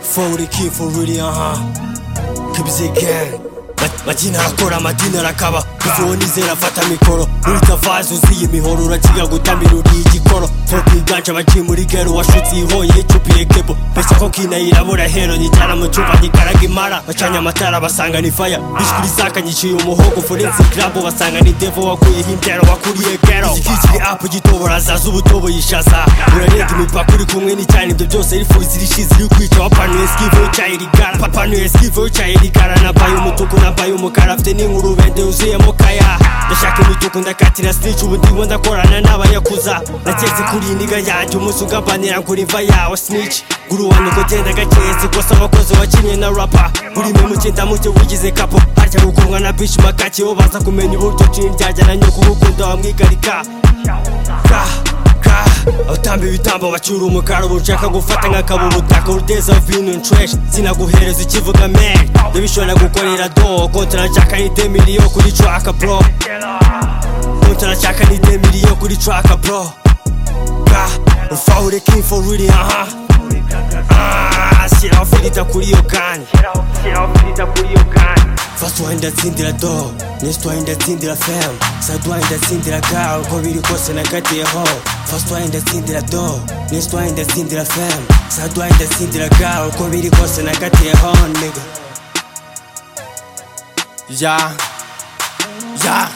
forward ikifu ruri aha kabizege bakina akora amadini arakaba uvuwe nizera afata mikoro urita vazi uziye imihoro urakiga gutamira uriye igikoro foka iganje abagiye muri gero washutse ihoye icupiye kebo mbese ko kinayirabura hero nyijyana mu cyumba nyikaraga imara bacanye amatara basanga ni faya bishwi risaka nyiciye umuhogo forensi kirambo basanga ni devo wakuyeho indero wakuriye gero igikikiri apu gitobora zaza ubutobo yishaza urarenga imipaka uri kumwe n'icyane ibyo byose rifuza irishize iri kwica wapanuye skive wicaye rigara papanuye skive wicaye rigara nabaye umutuku nabaye umukara afite n'inkuru bende yuzuyemo kaya ndashaka imituku ndakatira stage ubu ndimo ndakorana n'abayakuza naketse kuri indiga yanjye umunsi ugabanira ngo imva yawe snitch guru wanjye uko genda gakeye sikosa abakozi wakinnye na rapa buri memuke ndamuke wigize kapo harya gukurwa na bishi makake bo baza kumenya uburyo cini ryajyana nyo kugukunda wamwigarika ka ka abatamba ibitambo bacyura umukara ubu nshaka gufata nkakaba ubutaka uruteza vino ntresh sinaguhereza ikivuga men ndabishobora gukorera do kontara nshaka ni demiriyo kuri traka bro kontara nshaka ni demiriyo kuri traka bro ka ufahure kinfo ruri aha shyiraho filita kuri iyo kanya First one ndatsindira do Next one ndatsindira fam Third one ndatsindira girl Uko biri kose nakatiyeho First one ndatsindira do Next one ndatsindira fam Third one ndatsindira girl Uko biri kose nakatiyeho nigga Ya Ya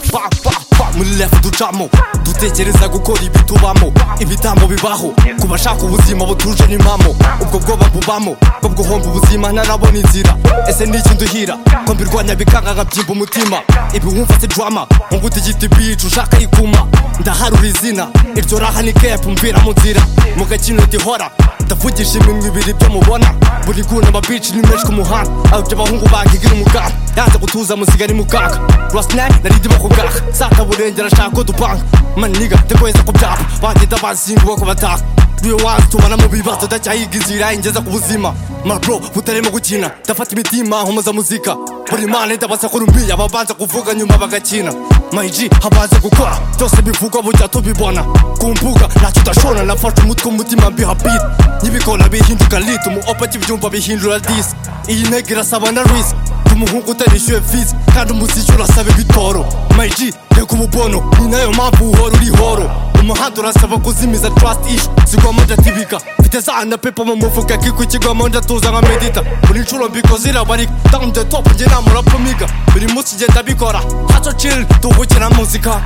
Fa fa fa Muri refu ducamo Dutekereza gukora ibi tubamo Ibitambo bibaho Ku bashaka ubuzima butuje n'impamo Ubwo bwoba bubamo Bwo guhomba ubuzima ntarabona inzira Ese ni iki nduhira Ko mbirwanya bikanga nkabyimba umutima Ibi wumva si drama Ngo utigite bitch ushaka ikuma Ndaharura izina Iryo raha ni cap mvira mu nzira Mu gakino ndihora Ndavugisha iminwa ibiri ibyo mubona Buri guna ababici ni menshi ku muhanda Aho ibyo abahungu bakigira umuganda Yanze gutuza musigari mukaka Rwasnack narindi bakugaka Saka burenge arashaka ko dupanga Maniga ndakweza ku byapa Bagenda bazinguba ko bataka Niwe wansi tubana mu bibazo ndacyahiga inzira ingeza ku buzima Mabro butarimo gukina Ndafata imitima nkomoza muzika Buri mane ndabaza ko rumbiya Babanza kuvuga nyuma bagakina Mayiji habanza gukora Byose bivugwa bujya tubibona Ku mbuga ntacyo udashobora Nafashe umutwe umutima mbiha beat Nyibikora bihinduka lit Umu opa kibyumva bihindura dis Iyi ntego irasaba na risk umuhungu utarishyuye visi kandi umuziki urasaba ibitoro mayiji reka ububono ni nayo mpamvu uhora uri horo umuhanda urasaba kuzimiza trust ish zigwamo ndatibika mfite za na pepa mu mufuka kiko kigwamo ndatuza nka medita buri nshuro mbikoze irabarika down the top njye nta murapumiga buri munsi ngenda bikora haco chill duhukira muzika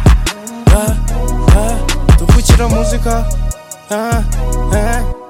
duhukira muzika eh, eh.